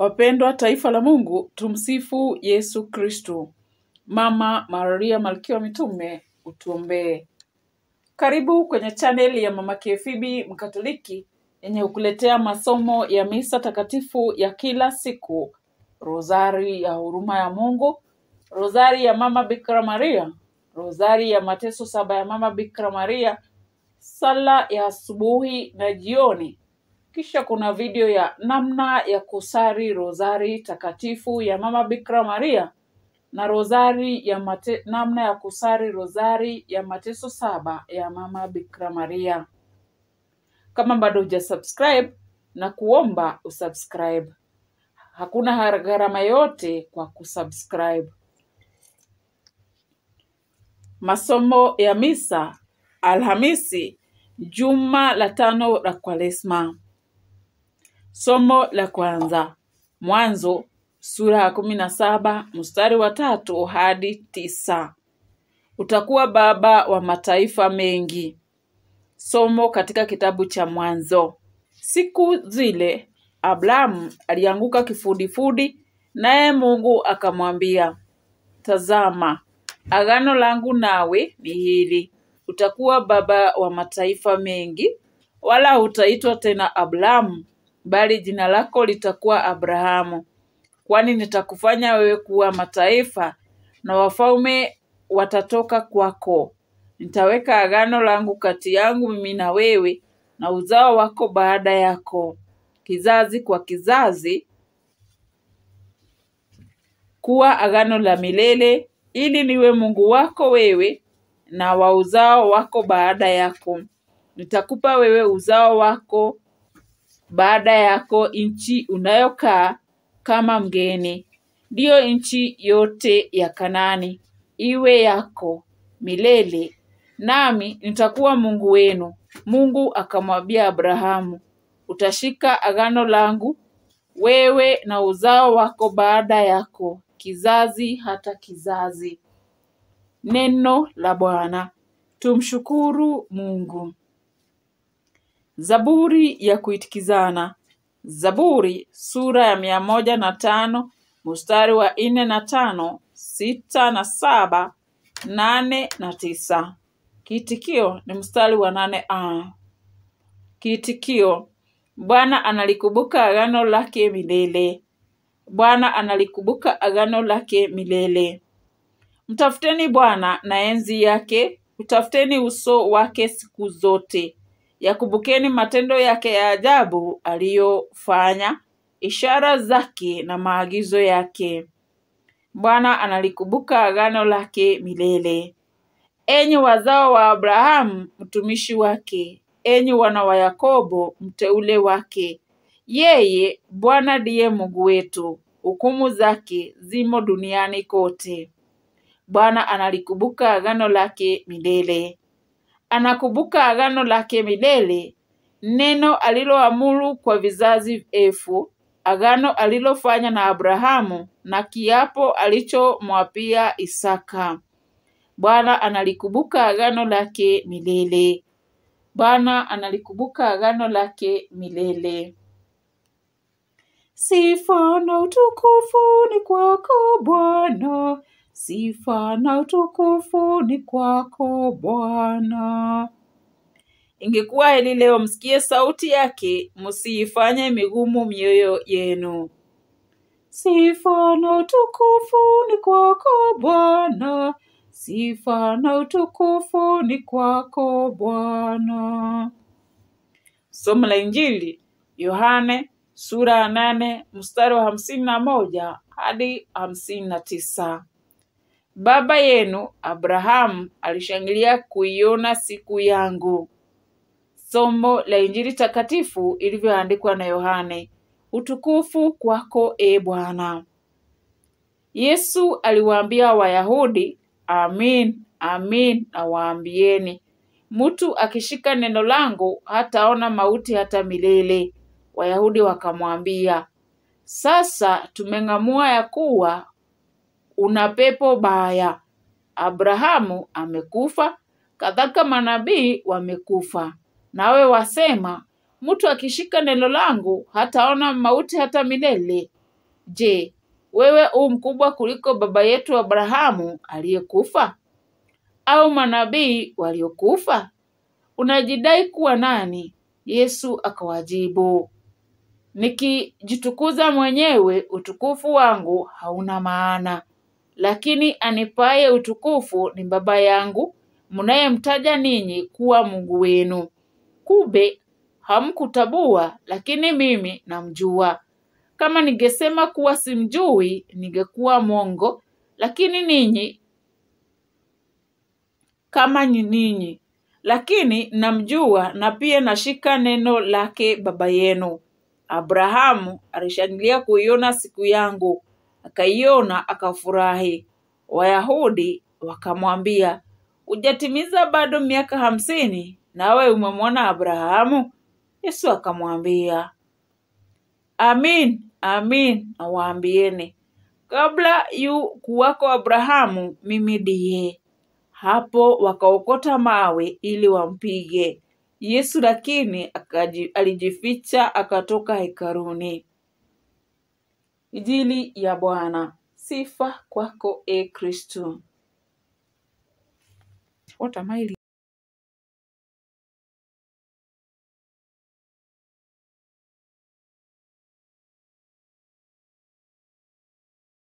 Wapendwa taifa la Mungu, tumsifu Yesu Kristo. Mama Maria Malkia wa Mitume, utuombee. Karibu kwenye chaneli ya Mama Kefibi Mkatoliki yenye kukuletea masomo ya misa takatifu ya kila siku, rozari ya huruma ya Mungu, rozari ya Mama Bikira Maria, rozari ya mateso saba ya Mama Bikira Maria, sala ya asubuhi na jioni. Kisha kuna video ya namna ya kusari rozari takatifu ya Mama Bikira Maria na rozari ya mate, namna ya kusari rozari ya mateso saba ya Mama Bikira Maria. Kama bado hujasubscribe na kuomba usubscribe. Hakuna gharama yote kwa kusubscribe. Masomo ya misa Alhamisi, juma la tano la Kwaresma. Somo la kwanza, Mwanzo sura ya kumi na saba mstari wa tatu hadi tisa. Utakuwa baba wa mataifa mengi. Somo katika kitabu cha Mwanzo. Siku zile Abrahamu alianguka kifudifudi, naye Mungu akamwambia, tazama, agano langu nawe ni hili, utakuwa baba wa mataifa mengi, wala hutaitwa tena Abrahamu, bali jina lako litakuwa Abrahamu, kwani nitakufanya wewe kuwa mataifa, na wafalme watatoka kwako. Nitaweka agano langu kati yangu mimi na wewe na uzao wako baada yako, kizazi kwa kizazi, kuwa agano la milele, ili niwe Mungu wako wewe na wa uzao wako baada yako. Nitakupa wewe uzao wako baada yako nchi unayokaa kama mgeni, ndiyo nchi yote ya Kanaani, iwe yako milele, nami nitakuwa Mungu wenu. Mungu akamwambia Abrahamu, utashika agano langu wewe na uzao wako baada yako, kizazi hata kizazi. Neno la Bwana. Tumshukuru Mungu. Zaburi ya kuitikizana. Zaburi sura ya mia moja na tano mstari wa nne na tano, sita na saba, nane na tisa. Kiitikio ni mstari wa nane a. Kiitikio: Bwana analikumbuka agano lake milele. Bwana analikumbuka agano lake milele. Mtafuteni Bwana na enzi yake, utafuteni uso wake siku zote. Yakumbukeni matendo yake ya ajabu aliyofanya, ishara zake na maagizo yake. Bwana analikumbuka agano lake milele. Enyi wazao wa Abrahamu mtumishi wake, enyi wana wa Yakobo mteule wake. Yeye Bwana ndiye Mungu wetu, hukumu zake zimo duniani kote. Bwana analikumbuka agano lake milele. Anakumbuka agano lake milele, neno aliloamuru kwa vizazi elfu, agano alilofanya na Abrahamu na kiapo alichomwapia Isaka. Bwana analikumbuka agano lake milele. Bwana analikumbuka agano lake milele. Sifa na utukufu ni kwako Bwana, sifa na utukufu ni kwako Bwana. Ingekuwa heri leo msikie sauti yake, msiifanye migumu mioyo yenu. Sifa na utukufu ni kwako Bwana, sifa na utukufu ni kwako Bwana. Somo la Injili Yohane sura ya nane mstari wa hamsini na moja hadi hamsini na tisa. Baba yenu Abrahamu alishangilia kuiona siku yangu. Somo la Injili takatifu ilivyoandikwa na Yohane. Utukufu kwako e Bwana. Yesu aliwaambia Wayahudi, amin amin nawaambieni, mtu akishika neno langu hataona mauti hata milele. Wayahudi wakamwambia, sasa tumeng'amua ya kuwa una pepo baya. Abrahamu amekufa, kadhalika manabii wamekufa, nawe wasema mtu akishika neno langu hataona mauti hata milele. Je, wewe u mkubwa kuliko baba yetu Abrahamu aliyekufa? Au manabii waliokufa? Unajidai kuwa nani? Yesu akawajibu, nikijitukuza mwenyewe, utukufu wangu hauna maana, lakini anipaye utukufu ni Baba yangu, mnayemtaja ninyi kuwa Mungu wenu. Kumbe hamkutabua, lakini mimi namjua. Kama ningesema kuwa simjui, ningekuwa mwongo, lakini ninyi kama ni ninyi, lakini namjua na pia nashika neno lake baba yenu. Abrahamu alishangilia kuiona siku yangu, akaiona akafurahi. Wayahudi wakamwambia, hujatimiza bado miaka hamsini, nawe umemwona Abrahamu? Yesu akamwambia, Amin, amin nawaambieni, kabla yu kuwako Abrahamu, mimi ndiye. Hapo wakaokota mawe ili wampige Yesu, lakini akaji, alijificha akatoka hekaluni. Injili ya Bwana. Sifa kwako e Kristo. What am I